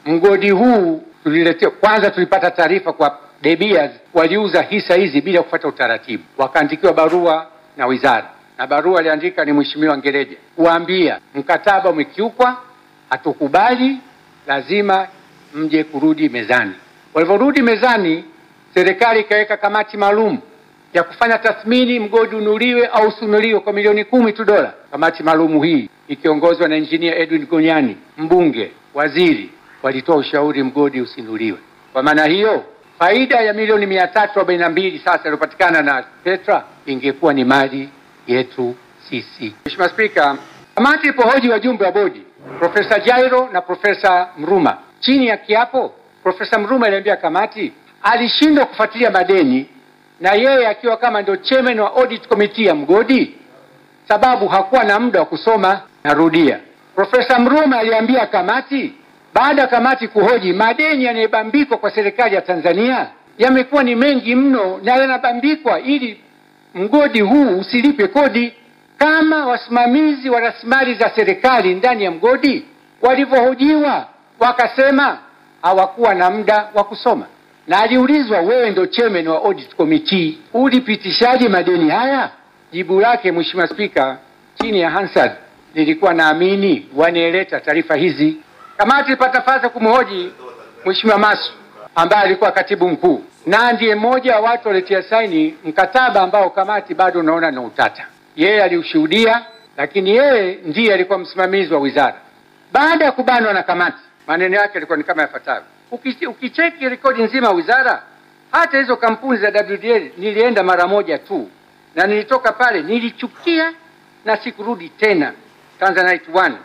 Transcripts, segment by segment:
mgodi huu tuliletea, kwanza tulipata taarifa kwa De Beers waliuza hisa hizi bila kufuata utaratibu, wakaandikiwa barua na wizara, na barua aliandika ni Mheshimiwa Ngereje kuambia mkataba umekiukwa, hatukubali, lazima mje kurudi mezani. Walivyorudi mezani, serikali ikaweka kamati maalum ya kufanya tathmini mgodi unuliwe au usinuliwe kwa milioni kumi tu dola. Kamati maalum hii ikiongozwa na injinia Edwin Gonyani, mbunge, waziri, walitoa ushauri mgodi usinuliwe. Kwa maana hiyo faida ya milioni mia tatu arobaini na mbili sasa iliyopatikana na Petra ingekuwa ni mali yetu sisi. Mheshimiwa Spika, kamati ilipohoji wajumbe wa bodi Profesa Jairo na Profesa Mruma chini ya kiapo, Profesa Mruma aliambia kamati alishindwa kufuatilia madeni na yeye akiwa kama ndio chairman wa audit committee ya mgodi, sababu hakuwa na muda wa kusoma. Narudia, Profesa Mruma aliambia kamati baada ya kamati kuhoji, madeni yanayobambikwa kwa serikali ya Tanzania yamekuwa ni mengi mno na yanabambikwa ili mgodi huu usilipe kodi. Kama wasimamizi wa rasilimali za serikali ndani ya mgodi walivyohojiwa, wakasema hawakuwa na muda wa kusoma na aliulizwa, wewe ndo chairman wa audit committee, ulipitishaje madeni haya? Jibu lake Mheshimiwa Spika, chini ya Hansard nilikuwa naamini wanaeleta taarifa hizi. Kamati ilipata nafasi kumhoji Mheshimiwa Masu ambaye alikuwa katibu mkuu na ndiye mmoja wa watu waliotia saini mkataba ambao kamati bado unaona na utata. Yeye aliushuhudia, lakini yeye ndiye alikuwa msimamizi wa wizara. Baada ya kubanwa na kamati, maneno yake yalikuwa ni kama yafuatavyo: Uki- ukicheki rekodi nzima ya wizara, hata hizo kampuni za WDL nilienda mara moja tu, na nilitoka pale nilichukia na sikurudi tena. Tanzanite One,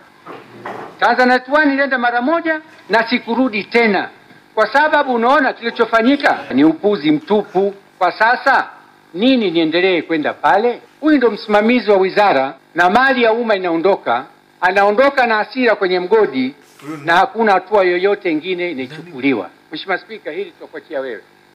Tanzanite One nilienda mara moja na sikurudi tena, kwa sababu unaona kilichofanyika ni upuzi mtupu. Kwa sasa nini niendelee kwenda pale? Huyu ndo msimamizi wa wizara na mali ya umma inaondoka, anaondoka na hasira kwenye mgodi na hakuna hatua yoyote ingine inachukuliwa. Mheshimiwa Spika, hili tutakuachia wewe.